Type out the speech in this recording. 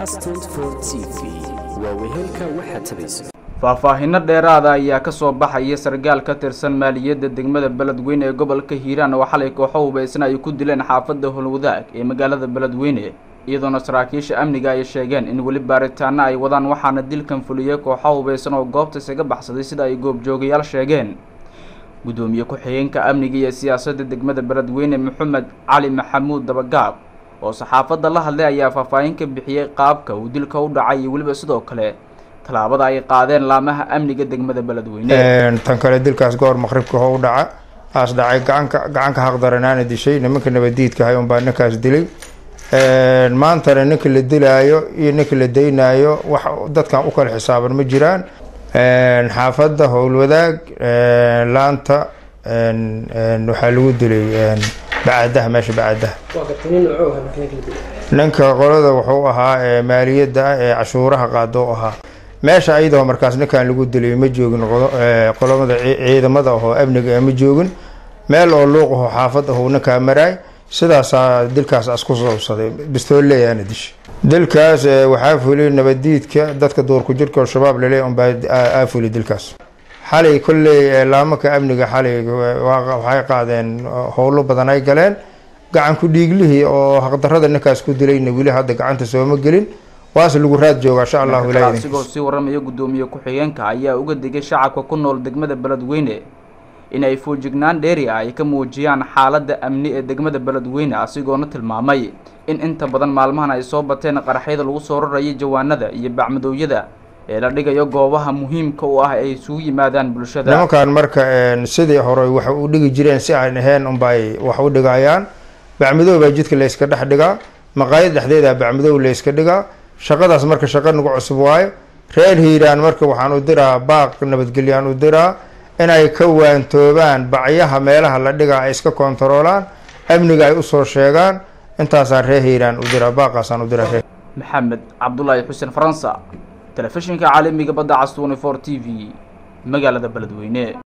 Badcast 24 TV waa wehelka waxa tabaysa faahfaahinno dheeraada ayaa ka soo baxaya sargaal ka tirsan maaliyadda degmada beledweyne ee gobolka hiiraan oo xalay kooxo hubaysan ay ku dileen xaafadda holwadaag ee magaalada beledweyne iyadoona saraakiisha amniga ay sheegeen in weli baaritaano ay wadaan waxaana dilkan fuliyey kooxo hubaysan oo goobta isaga baxsaday sida ay goobjoogayaal sheegeen guddoomiye ku-xigeenka amniga iyo siyaasadda degmada beledweyne maxamed cali maxamuud dabagaab oo saxaafadda la hadlay ayaa faahfaahin ka bixiyey qaabka uu dilka u dhacay iyo weliba sidoo kale tallaabada ay qaadeen laamaha amniga degmada beledweyne tan kale dilkaas goor maqribka ho u dhaca aas dhacay gacanka gacanka haqdaranaana dishay nimanka nabadiidka hay unbaa ninkaas dilay maantana ninka la dilaayo iyo ninka la daynaayo wax dadkan u kala xisaaban ma jiraan xaafadda howlwadaag laanta waxaa lagu dilay bacadaha meesha bacadaha ninka qolada wuxuu ahaa maaliyadda ah ee cashuuraha qaado ahaa meesha ayadoo markaas ninkan lagu dilay ma joogin qolomada ciidamada ahoo amniga ma joogin meel oo luuq aho xaafad ahuu ninkaa maraay sidaasaa dilkaas asku soobsaday bistooleyaana dishay dilkaas waxaa fuliyay nabadiidka dadka duurku jirka oo shabaab lale unbaa aa fuliy dilkaas xalay kolley laamanka amniga xalay waxay qaadeen howlo badan ay galeen gacanku dhiiglihii oo haqdarada ninkaas ku dilayna weli hadda gacanta sooma gelin waase lagu raad joogaa insha allahu ilaah asigoo sii waramaya guddoomiye ku-xigeenka ayaa uga digay shacabka ku nool degmada beledweyne in ay foojignaan dheeri ah ay ka muujiyaan xaaladda amni ee degmada beledweyne asigoona tilmaamay in inta badan maalmahan ay soo bateen qaraxyada lagu soo rarayay jawaanada iyo bacmadoowyada ee la dhigayo goobaha muhiimka u ah ay isugu yimaadaan bulshada nimankan marka sidii hore wax u dhigi jireen si aan ahayn unbay wax u dhigayaan bacmadoow baa jidka layska dhex dhigaa maqaayad dhexdeeda bacmadoow layska dhigaa shaqadaas marka shaqa nagu cusub waayo reer hiiraan marka waxaan u diraa baaq nabadgelyaan u diraa inay ka waantoobaan bacyaha meelaha la dhigaa ay iska kontaroolaan amniga ay usoo sheegaan intaasaan reer hiiraan u diraa baaqaasaan u diraa reer maxamed cabdulaahi xuseen faransa telefishinka caalamiga badda cas twenty four t v magaalada beledweyne